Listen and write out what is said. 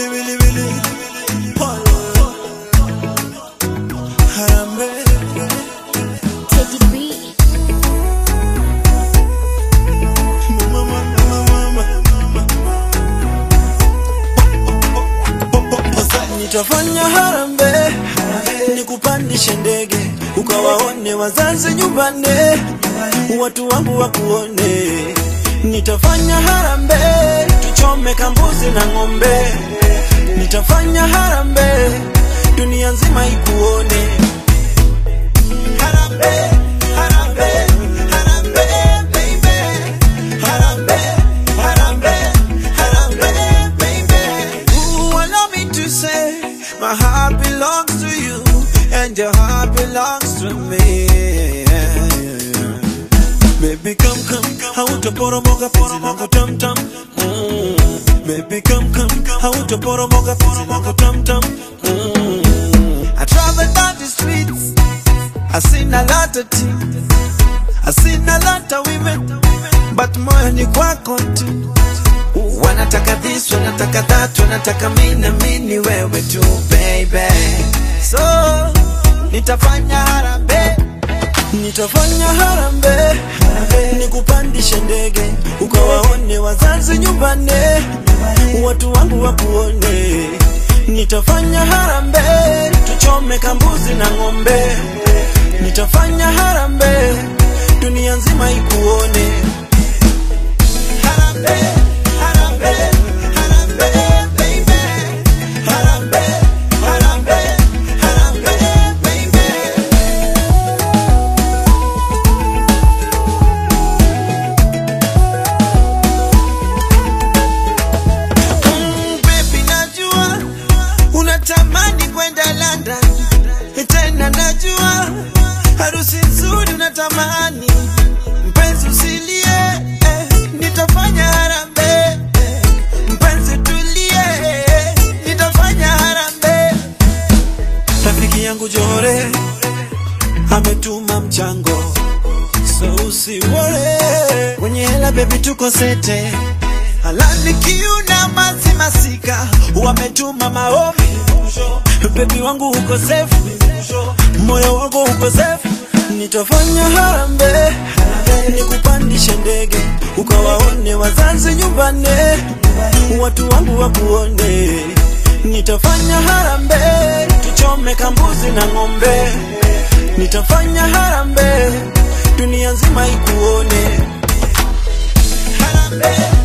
Wili wili wili. Pole. Harambee. Teddy B. Mama, mama, mama. Nitafanya harambee nikupandishe ndege ukawaone wazazi nyumbani, watu wangu wakuone. Nitafanya harambee tuchome kambuzi na ng'ombe. Nitafanya harambee dunia nzima ikuone. Harambee, harambee, harambee, baby. Harambee, harambee, harambee, baby. Ooh, allow me to say, my heart belongs to you, and your heart belongs to me. Baby, come, come, hautaporomoka penzi langu tam tam. Mm. Baby, come, come, hautaporomoka penzi langu tam tam. Mm. I travel down the streets, I seen a lot of things, I seen a lot of women, but moyo ni kwako tu. Wanataka this, wanataka that, wanataka mimi na mimi ni wewe tu baby. So nitafanya harambee, nitafanya harambee, nikupandishe ndege ukawaone wazazi nyumbani, watu wangu wakuone. Nitafanya harambee, tuchome kambuzi na ng'ombe. Nitafanya harambee, dunia nzima ikuone. Harambee, harambee, harambee, baby. Harambee, harambee, harambee, baby. Mm, baby, najua unatamani kwenda London, tena najua harusi nzuri unatamani. Mpenzi usilie, eh, nitafanya harambee. eh, Mpenzi tulie, eh, nitafanya harambee. Rafiki yangu Jore ametuma mchango, so usiwore. Kwenye hela baby, tuko sete Halali kiuna masi masika wametuma maombi bebi wangu uko safe moyo wangu uko safe nitafanya harambee nikupandishe ndege ukawaone wazazi nyumbani watu wangu wakuone nitafanya harambee tuchome kambuzi na ng'ombe nitafanya harambee dunia nzima ikuone harambee